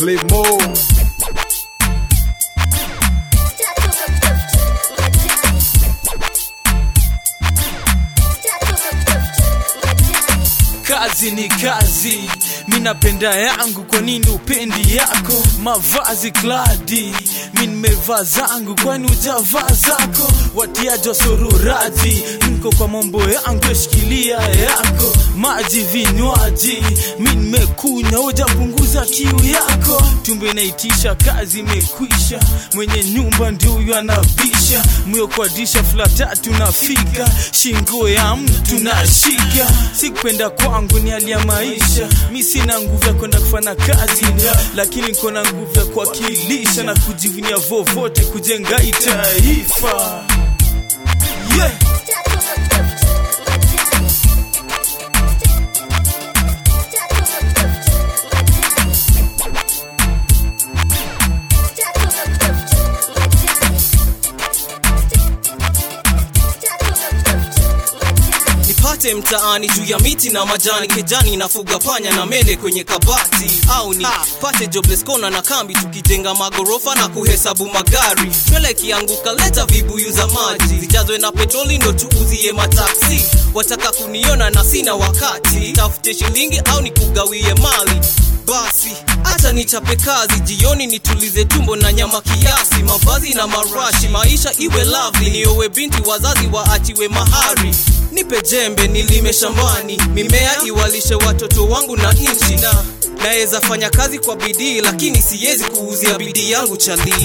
Clemo. kazi ni kazi mi napenda yangu kwa nini upendi yako mavazi kladi mi nimevaa zangu kwani ujavaa zako watiaji wa sororati nko kwa mambo yangu yashikilia yako maji vinywaji mi nimekunywa ujapunguza kiu yako tumbe inaitisha kazi imekwisha mwenye nyumba ndio huyo anabisha mwiokwadisha fula tatu nafika shingo ya mtu nashika sikupenda kwangu ni hali ya maisha mi sina nguvu ya kwenda kufanya kazi lakini niko na nguvu ya kuwakilisha na kujivunia vovote kujenga hii taifa yeah. nipate mtaani juu ya miti na majani kejani nafuga panya na mende kwenye kabati au ni pate jobless kona na kambi tukijenga magorofa na kuhesabu magari twele kianguka leta vibuyu za maji zijazwe na petroli ndo tuuzie mataksi wataka kuniona na sina wakati tafute shilingi au nikugawie mali basi hata nichape kazi jioni nitulize tumbo na nyama kiasi mavazi na marashi maisha iwe lovely niowe binti wazazi waachiwe mahari nipe jembe nilime shambani mimea iwalishe watoto wangu na nchi na naweza fanya kazi kwa bidii lakini siwezi kuuzia bidii yangu chalii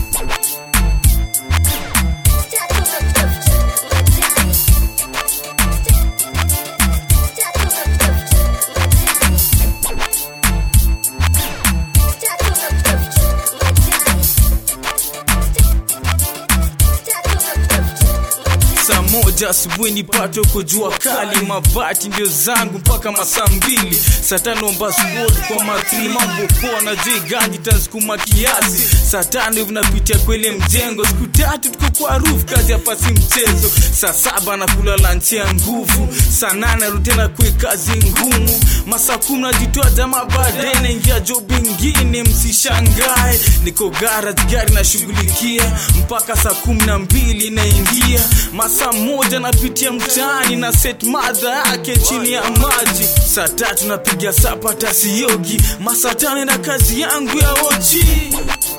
saa moja asubuhi nipate huko jua kali mabati ndio zangu mpaka masaa mbili saa tano mbasbol kwa matili mambo poa na joi ganji tansukuma kiasi saa tano hivi napitia kwele mjengo siku tatu tuko kwa roof kazi hapa si mchezo saa saba nakula lanchi ya nguvu saa nane narudi tena kwe kazi ngumu masaa kumi najitoa jamaa baadaye naingia job ingine msishangae niko garage gari nashughulikia mpaka saa kumi na mbili naingia masaa moja napitia mtaani na set madha yake chini ya maji saa tatu napiga sapa tasiogi masaa tano na kazi yangu ya ochi